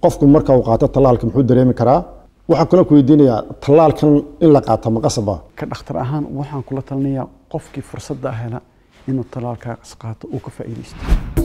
qofku marka uu qaato tallaalka muxuu dareemi karaa waxaan kula ku weydiinayaa tallaalkan in la qaato ma qasaba ka dhakhtar ahaan waxaan kula talinayaa qofkii fursadda hela inuu tallaalkaas qaato uu ka faa'iidaysto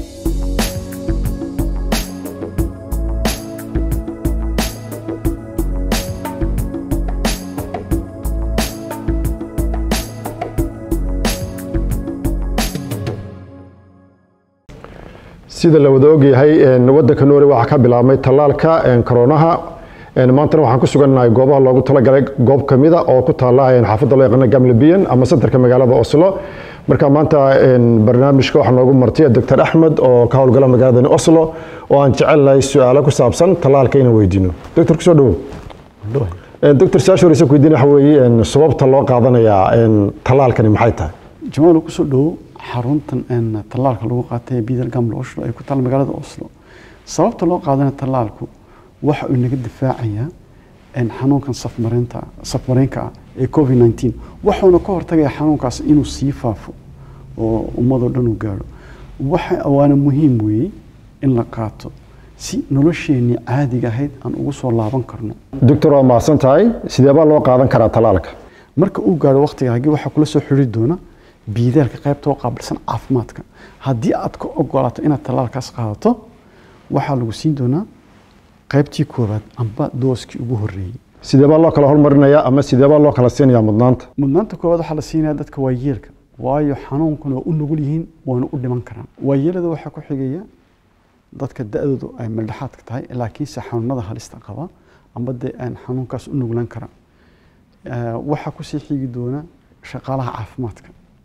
sida la wada ogyahay wadanka noore waxaa ka bilaabmay tallaalka koronaha maantana waxaan ku sugannahay goobaha loogu talagalay goob kamida oo ku taala xaafadda loo yaqaano gamlebiyan ama sentarka magaalada oslo marka maanta barnaamijka waxaa noogu martiya doctor axmed oo ka howlgala magaaladani oslo oo aan jecelnahay su-aalo ku saabsan tallaalka inaan weydiino doctor kusoo dhawow doctor su-aasha horeysa ku weydiin waxa weeye sababta loo qaadanayaa tallaalkani maxay tahay jamaal kusoo dhowo xaruntan tallaalka lagu qaatay ee bidal gamle oslo ay ku taal magaalada oslo sababta loo qaadana tallaalku waxa uu naga difaacayaa xanuunkan safmareynta safmareenka ah ee covid 19 wuxuuna ka hortagayaa xanuunkaas inuu sii faafo oo ummadoo dhan uu gaadho waxa waana muhiim weeye in la qaato si nolosheenii caadiga ahayd aan ugu soo laaban karno doctor waa mahadsan tahay sidee baa loo qaadan karaa tallaalka marka uu gaadho waqtigaagii waxaa kula soo xiri doona biidaalka qaybta oo qaabilsan caafimaadka haddii aad ka ogolaato inaad tallaalkaas qaadato waxaa lagu siin doonaa qaybtii koowaad amba dooskii ugu horreeyey sidee baa loo kala hormarinayaa ama sidee baa loo kala siinayaa mudnaanta mudnaanta koowaad waxaa la siinayaa dadka waayeelka waayo xanuunkuna waa u nugul yihiin waana u dhiman karaan waayeelada waxaa ku xigaya dadka da-doodu ay meeldhexaadka tahay laakiinse xanuunada halista qaba amba dee aan xanuunkaas u nuglan kara waxaa kusii xigi doona shaqaalaha caafimaadka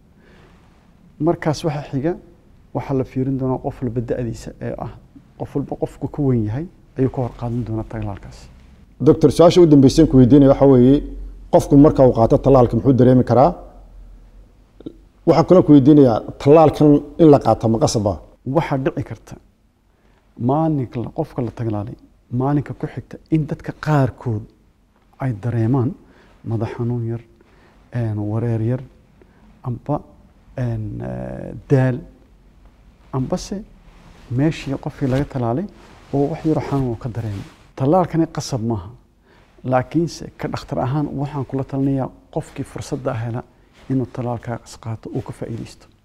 markaas waxaa xiga waxaa la fiirin doonaa qof walba da-diisa ee ah qof walba qofku ka wen yahay ayuu ka hor qaadan doonaa tallaalkaas doctor su-aasha u dambeyseen ku weydiinaya waxa weeye qofku marka uu qaato tallaalka muxuu dareemi karaa waxaan kula ku weydiinayaa tallaalkan in la qaato ma qasaba waxaa dhici karta maalinka qofka la taglaalay maalinka ku xigta in dadka qaarkood ay dareemaan madax xanuun yar wareer yar amba daal ambase meeshii qofkii laga talaalay oo wax yaro xanuun oo ka dareemay tallaalkani qasab maaha laakiinse ka dhakhtar ahaan waxaan kula talinayaa qofkii fursadda hela inuu tallaalkaas qaato uu ka faa'iidaysto